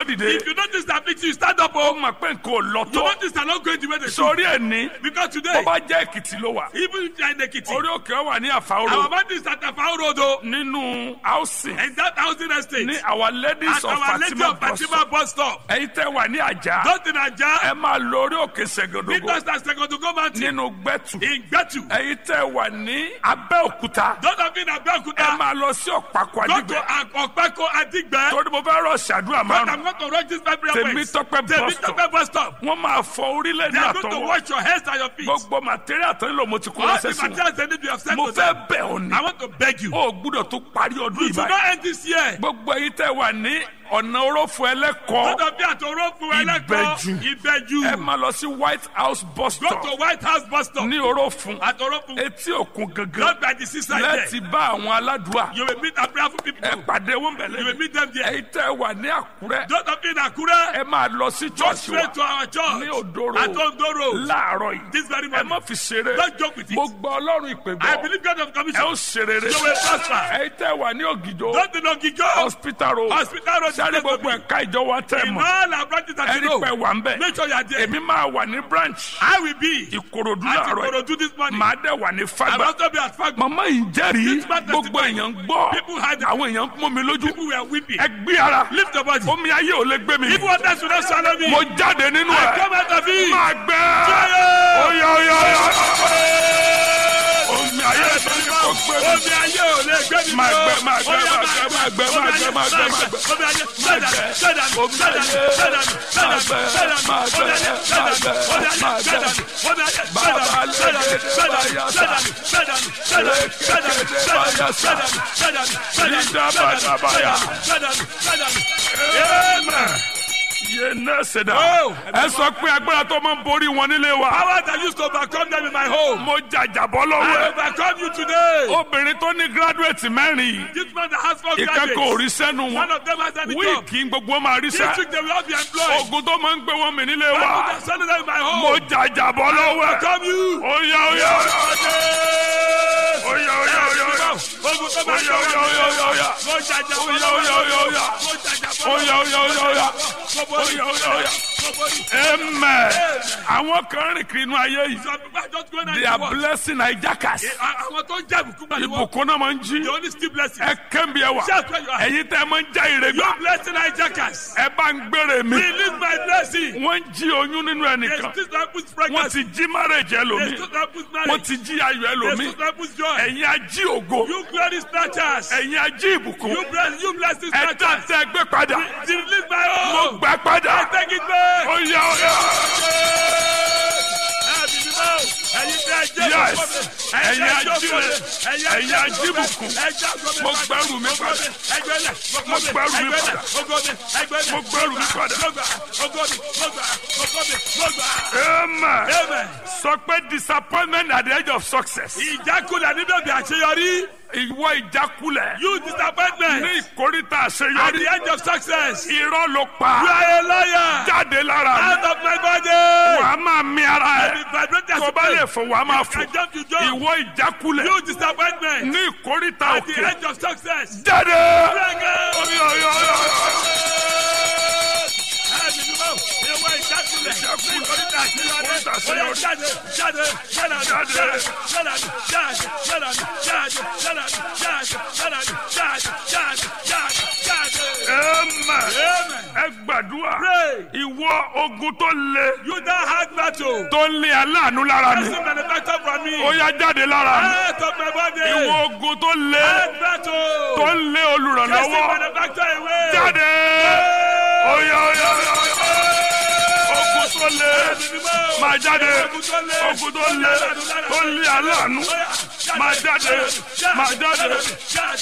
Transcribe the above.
dìde. If you notice the affliction, you stand up. ó Oh, mọ̀ pé nǹkan ò lọ you tó. notice they're not going the way they should. sórí ẹ̀ ní. Because bó today, bá jẹ́ èkìtì ló wà. even if you're in Ekiti, orí òkè wà ní our àfàwọ́rọ̀. man is at Afao Road, oh, nínú housing. and that housing estate. ní our ladies At of our Lady fatima of bus Fatima bus stop. ẹ̀yin tẹ́ wà ní àjà. Don't in Aja, ẹ máa lọ orí òkè ṣègòdògò. Peter Star Second to go mountain. nínú gbẹ́tù. In Gbetu. ẹ̀yin tẹ́ wà ní abẹ́òkúta. Don't have been ẹ Abeokuta. máa lọ sí ọ̀pákó Go to àdìgbẹ́. Akpako Adigbe. torí mo fẹ́ rọ ṣàdúrà But márùn. I'm going to rush this Bible Tèmítọ́pẹ́ bus stop. Tèmítọ́pẹ́ bus stop. wọ́n máa fọ orílẹ̀ They ní are going to àtọwọ́. wash your hands and your feet. gbogbo material tó ń lò mo ti kó All lọ́sẹ̀ the sí wọn. materials they need you have sent mo to them. fẹ́ bẹ̀ ọ́ ni. I want to beg you. o gbúdọ̀ tó parí ọdún You yìí should báyìí. not end this year. gbogbo ẹ̀yin tẹ́ wà ní ọ̀nà orófo ẹlẹ́kọ̀ọ́. Gbọ́dọ̀ bí àtọ̀rọ̀ fún ẹlẹ́kọ̀ọ́. Ìbẹ̀jú. Ìbẹ̀jú. ẹ máa lọ sí white house bus Go stop to White House bus stop. ní orófun Àtọ̀rọ̀ fún. etí òkun gangan Not by the seaside láti there. bá àwọn aládùúà You will meet a prayerful people. ẹ pàdé wọn You will bẹ̀lẹ̀ meet them there. ẹ̀yin tẹ́ wà ní àkúrẹ́ Don't have been Akure. ẹ máa lọ sí Go church wa straight to our church. ní Odoro. At Ondoro. láàárọ̀ yìí This very ẹ morning. má fi ṣeré Don't joke with it. mo gbọ́ ọlọ́run ìpè I gbọ́ believe God of ẹ commission. ó ṣe rere You will prosper. ẹ̀yin tẹ́ wà ní ògìjò Don't do not give up. hospital road Hospital road. sáré gbogbo ẹ̀ka ìjọ wa tẹ́ In mọ̀ all our branches that you ẹni know. pẹ́ wà ń bẹ̀ Make sure you are there. èmi máa wà ní branch I will be. ìkòròdú At láàárọ̀ yìí Ikorodu this morning. màá dẹ̀ wà ní I will fagbá also be at Fagbo. màmá yìí ń jẹ́rìí This man gbogbo testify. èèyàn ń gbọ́ People had àwọn èèyàn ń mú mi lójú People were weeping. ẹ gbé ara Lift your body. omi ayé ò lè gbé mi If water should not swallow me, mo jáde nínú I ẹ come out of it. máa gbẹ Fire! oya oya oya omi ayé ò lè kó gbé mi Omi ayé ò lè gbé mi Máa lọ. gbẹ, máa gbẹ, Oya, máa gbẹ, máa gbẹ, máa gbẹ, máa gbẹ, máa gbẹ. Omi ayé, sẹ́dà, sẹ́dà, Omi sẹ́dà, ayé, sẹ́dà, sẹ́dà, máa gbẹ, sẹ́dà, máa omi gbẹ, ayé, máa sẹ́dà, gbẹ, omi ayé, máa gbẹ. sẹ́dà, omi ayé, Bàbá sẹ́dà, lè sẹ́dà, dé sẹ́dà, báyà sẹ́dà, sẹ́dà, sẹ́dà, sẹ́dà, sẹ́dà, sẹ́dà, sẹ́dà, sẹ́dà, Lídà bàdà báyà. sẹ́dà, sẹ́dà. Amen. yé náà ṣẹ̀dá Oh. ẹ sọ pé agbára tó máa ń borí wọn nílé wa Power that used to overcome them in my home. mo jàjàbọ́ lọ́wọ́ I ẹ overcome you today. obìnrin tó ní gírádùétì mẹ́rin This man that has four ìkẹ́kọ̀ọ́ ò rí graduates. sẹ́nu One wọn of them has any job. wíìkì gbogbo wọn máa rí This sẹ́ week they will all be employed. ogun tó máa ń gbé wọn mì nílé I wa put a son of them in my mo home. jàjàbọ́ lọ́wọ́ ẹ Overcome you. oya oya oya oya oya oya oya Ogun tó máa ń oya oya oya oya oya Mo jàjà bọ́ Oya, lọ́wọ́. oya, oya, oya. Mo jàjà bọ́ oya oya oya oya Mo borí. oya oya oya Mo borí. amen àwọn kan rìn kiri inú ayé yìí Some people are just going they out are to work. blessing hijackers Àwọn tó ń jẹ́ ìbùkún gbà ní wọ́n. ìbùkún náà máa ń jí They only still blessing. ẹ kẹ́mi ẹ wà Shout where you are. ẹ̀yin tẹ́ ẹ máa ń já ire You gbà blessing hijackers. ẹ bá ń gbére mi Release my blessing. wọ́n ń jí oyún nínú They ẹnìkan still don't put wọ́n pregnancy. ti jí marriage They ẹlòmíì still don't put wọ́n marriage. ti jí ayọ̀ They ẹlòmíì still don't put joy. ẹ̀yin ají ògo You glory snatchers. ẹ̀yin ají ìbùkún You bless you blessing ẹ dá snatchers. tẹ́ ẹ gbé padà Release my mo own. gbà padà I take it back. oya oya Yes. Ẹ̀yin ajíire, ẹ̀yin ajíbùkún. Mo gbẹ́rù mi padà. Mo gbẹ́rù mi padà. Mo gbẹ́rù mi padà. amen Amen. sọ pé disappointment at the edge of success Ìjákulẹ̀ níbẹ̀ bí àṣeyọrí. ìwọ ìjákulẹ̀ You disappointment ní ìkórìtà at àṣeyọrí the end of success. You irọ́ ló pa are a liar. jáde lára mi Out of my body. wàá máa mi ara Be ẹ̀ vibrated as tó a bá lè fò wàá máa I fò jump to jump. ìwọ ìjákulẹ̀ You disappointment ní ìkórìtà at the òkè end of success. jáde. Bring it. Oyo, oyo, oyo, oyo. Amen. ẹ gbàdúrà Pray. ìwọ ogun tó le You don't have battle. tó ń lé aláàánú lára mi Person manufactured from me. ó yá jáde lára mi Out of my body. ìwọ ogun tó le Hard battle. tó ń lé Person olùrànlọ́wọ́ manufactured away. jáde oyo oyo oyo ogun tó le máa jáde ogun tó le tó ń lé aláàánú máa jáde máa jáde.